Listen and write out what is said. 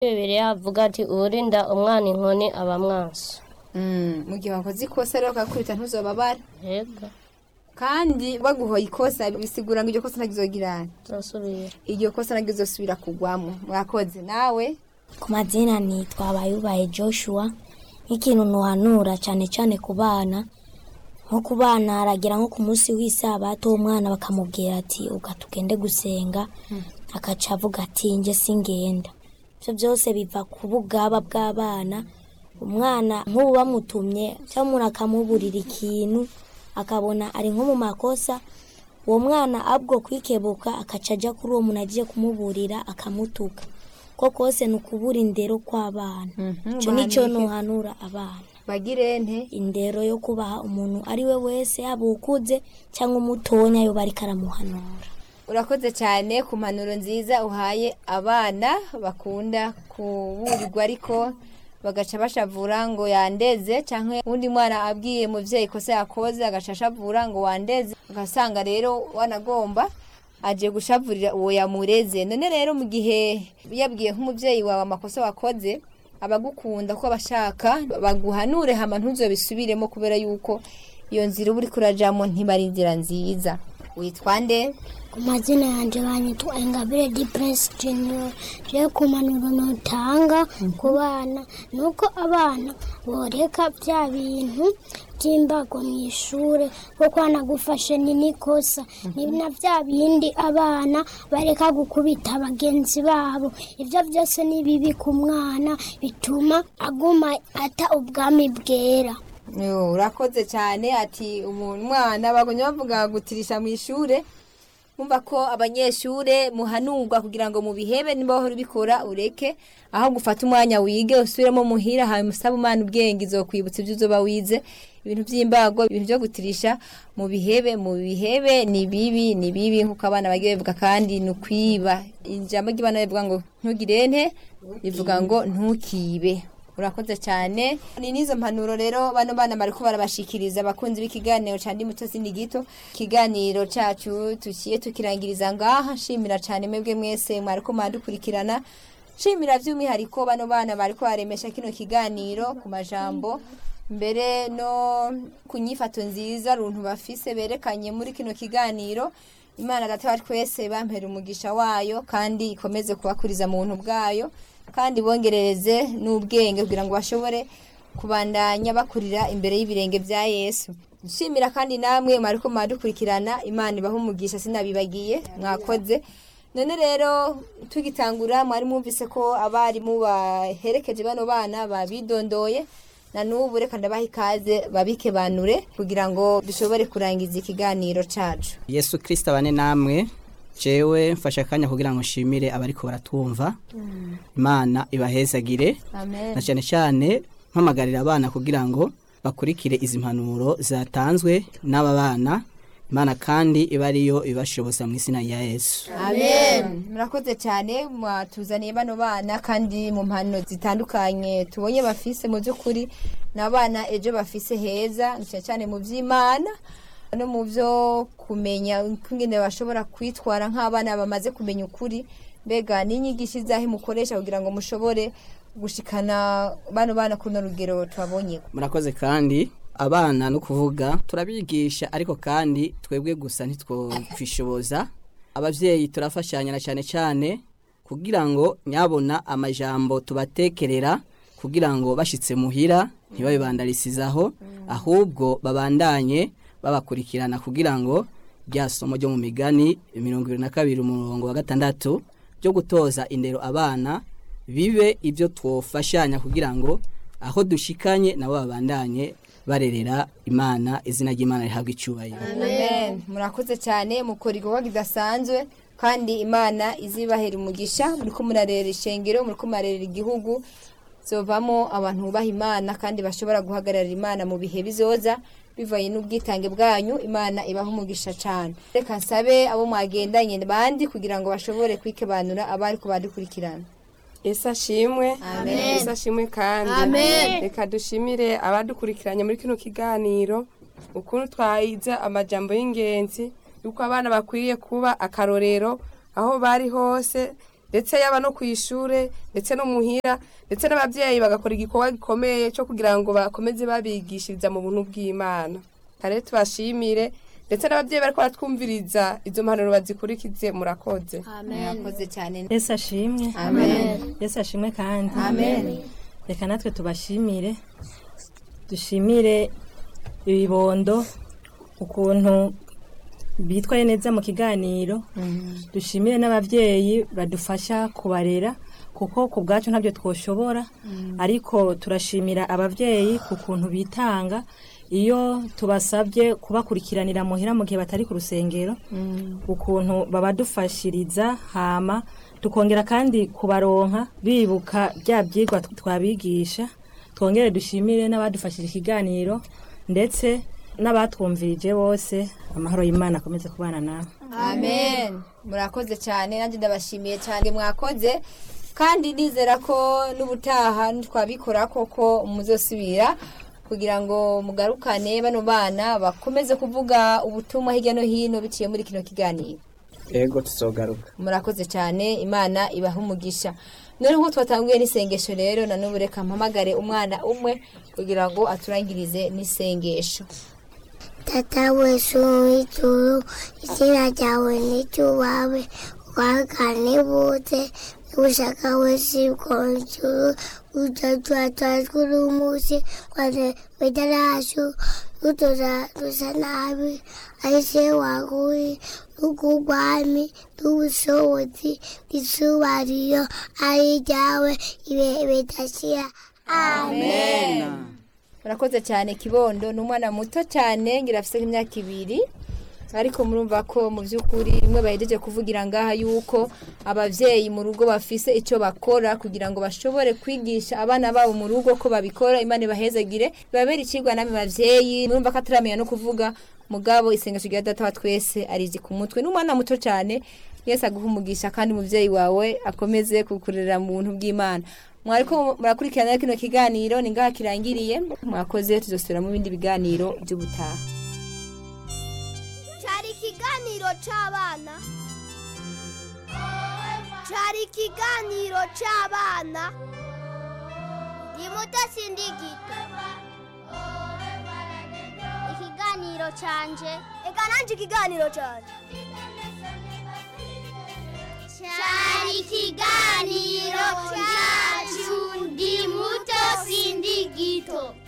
bibiliya havuga ati uwurinda umwana inkoni aba mwaso Mm, mu gihe wakoze ikosa rero ukakubita ntuzobabara yego kandi baguhoye ikosa bisigura ngo iryo kosa ntagizogirana turasubira iryo kosa ntagizosubira kugwamo mwakoze nawe ku mazina nitwa bayubaye joshua nk'ikintu ntuhanura cyane cyane ku bana nko ku bana aragera nko ku munsi w'isabato umwana bakamubwira ati uga tugende gusenga akaca avuga ati njye singenda ibyo byose biva ku bugaba bw'abana umwana nk'ubu bamutumye cyangwa umuntu akamuburira ikintu akabona ari nko mu makosa uwo mwana abwo kwikebuka akaca ajya kuri uwo muntu agiye kumuburira akamutuka ko kose ni ukubura indero kw'abana icyo ni cyo ntuhanura abana bagire nte indero yo kubaha umuntu ari we wese yaba ukuze cyangwa umutonya yo bari karamuhanura urakoze cyane ku mpanuro nziza uhaye abana bakunda kuburirwa ariko bagaca bashavura ngo yandeze cyangwa undi mwana abwiye muvyeyi kosa yakoze agaca ashavura ngo wandeze ugasanga rero wanagomba aje gushavurira uwo yamureze none rero mu gihe yabwiye nk'umuvyeyi wawe amakosa wakoze abagukunda ko abashaka baguhanure hama ntuzobisubiremo kubera yuko iyo nzira uba uriko urajamo ntibari inzira nziza witwa nde ku mazina yanjye banyitwa ingabire di prince junior rero ku mpanuro ntutanga ku bana ni uko abana boreka bya bintu by'imbago mu ishuri kuko hanagufashe ni n'ikosa ni na bya bindi abana bareka gukubita bagenzi babo ibyo byose ni bibi ku mwana bituma aguma ata ubwami bwera Yo, urakoze cyane ati umwana bagomye bavuga gutirisha mu ishure umva ko abanyeshure muhanurwa kugira ngo mubihebe niba wahora ubikora ureke aho gufata umwanya wige usubiremo muhira hanyuma usabe umwana ubwenge izokwibutsa ibyo uzoba wize ibintu by'imbago ibintu byo gutirisha mu bihebe mu bihebe ni bibi ni bibi nk'uko abana bagiye bavuga kandi ni ukwiba ijambo ry'abana rivuga ngo ntugire nte rivuga ngo ntukibe urakoze cyane ni n'izo mpanuro rero bano bana bariko barabashikiriza abakunzi b'ikiganiro ca ndi muto sindi gito ikiganiro cacu tukiye tukirangiriza ngaha nshimira cyane mwebwe mwese mwariko mwadukurikirana nshimira by'umwihariko bano bana bariko baremesha kino kiganiro ku majambo mbere no ku nyifato nziza runtu bafise berekanye muri kino kiganiro imana data wa twese bampera umugisha wayo kandi ikomeze kubakuriza mu buntu bwayo kandi bongerereze n'ubwenge kugira ngo bashobore kubandanya bakurira imbere y'ibirenge bya yesu nshimira kandi namwe mwariko mwadukurikirana imana ibaha umugisha sinabibagiye mwakoze none rero tugitangura mwari mwumvise ko abarimu baherekeje bano bana babidondoye na n'ubu reka ndabaha ikaze babike banure kugira ngo dushobore kurangiza ikiganiro cacu yesu kirisita abane namwe jewe mfashe akanya kugira ngo nshimire abariko baratwumva imana ibahezagire amen na cyane cyane mpamagarira abana kugira ngo bakurikire izi mpanuro zatanzwe n'aba bana imana kandi iba ariyo ibashoboza mu izina rya yesu amen murakoze cyane mwatuzaniye bano bana kandi mu mpano zitandukanye tubonye bafise mu by'ukuri ni abana ejo bafise heza ni cyane cyane mu by'imana no mu byo kumenya ingene bashobora kwitwara nk'abana bamaze kumenya ukuri mbega n'inyigisho izahe mukoresha kugira ngo mushobore gushikana bano bana kuno rugero twabonye murakoze kandi abana no kuvuga turabigisha ariko kandi twebwe gusa ntitwokwishoboza ababyeyi turafashanya na cyane cyane kugira ngo nyabona amajambo tubatekerera kugira ngo bashyitse muhira ntibabibandarizizaho ahubwo babandanye babakurikirana kugira ngo rya somo ryo mu migani mirongo irindwi na kabiri umurongo wa gatandatu byo gutoza indero abana bibe ibyo twofashanya kugira ngo aho dushikanye nabo babandanye barerera imana izina ry'imana rihabwa icyubahiro amen murakoze cyane mukora igikorwa kidasanzwe kandi imana izibahera umugisha muri ko murarera ishengero muri ko murarera igihugu zovamo abantu bubaha imana kandi bashobora guhagararira imana mu bihe bizoza bivanye n'ubwitange bwanyu imana ibaha umugisha cyane reka nsabe abo mwagendanye bandi kugira ngo bashobore kwikebanura abari kubadukurikirana ese ashimwe ese ashimwe kandi reka dushimire abadukurikiranye muri kino kiganiro ukuntu twahize amajambo y'ingenzi yuko abana bakwiriye kuba akarorero aho bari hose ndetse yaba no ku ishure ndetse no muhira ndetse n'ababyeyi bagakora igikorwa gikomeye cyo kugira ngo bakomeze babigishiriza mu buntu bw'imana kare tubashimire ndetse n'ababyeyi bariko baratwumviriza izo mpanuro bazikurikize murakoze murakoze cyane yesu ashimwe amen yesu ashimwe kandi amen reka natwe tubashimire dushimire ibibondo ukuntu bitwaye neza mu kiganiro dushimire n'ababyeyi badufasha kubarera kuko ku bwacu ntabyo twoshobora ariko turashimira ababyeyi ku kuntu bitanga iyo tubasabye kubakurikiranira muhira mu gihe batari ku rusengero ukuntu babadufashiriza hama tukongera kandi kubaronka bibuka bya byigwa twabigisha twongere dushimire n'abadufashije ikiganiro ndetse n'abatwumvirije bose amahoro y'imana akomeze kubana nawe amen murakoze cyane nanjye ndabashimiye cyane mwakoze kandi nizera ko n'ubutaha twabikora koko muzosubira kugira ngo mugarukane bano bana bakomeze kuvuga ubutumwa hirya no hino biciye muri kino kiganiro ego tuzogaruka murakoze cyane imana ibaha umugisha none nk'uko twatanguye n'isengesho rero na n'ubu reka mpamagare umwana umwe kugira ngo aturangirize n'isengesho Tata wesu w'ijuru izina ryawe n'iryubawe wagane bose n'ubushaka wese bw'ijuru ujatua twajuru umunsi kwane wedaracu utoza dusa nabi aise waguri n'ugugwami n'ubushobozi n'isubariro ari ryawe ibe bidashira amen murakoze cyane kibondo ni umwana muto cyane ngira afite nk'imyaka ibiri ariko murumva ko mu by'ukuri bimwe bahejeje kuvugira ngaha yuko ababyeyi mu rugo bafise icyo bakora kugira ngo bashobore kwigisha abana babo mu rugo ko babikora imana ibahezagire babere ikigwa namwe babyeyi murumva ko ataramenya no kuvuga mugabo isengesho rya data wa twese arizi ku mutwe n'umwana muto cyane yese aguha umugisha kandi umubyeyi wawe akomeze kukurera mu buntu bw'imana mwariko murakurikirana kino kiganiro ni ngaha kirangiriye mwakoze tuzosubira mu bindi biganiro by'ubutaha cyari ikiganiro cy'abana cyari ikiganiro cy'abana ni muto sindigito ikiganiro cyanje reka nanjye ikiganiro cyanje cyari ikiganiro cyacu ndi muto sindigito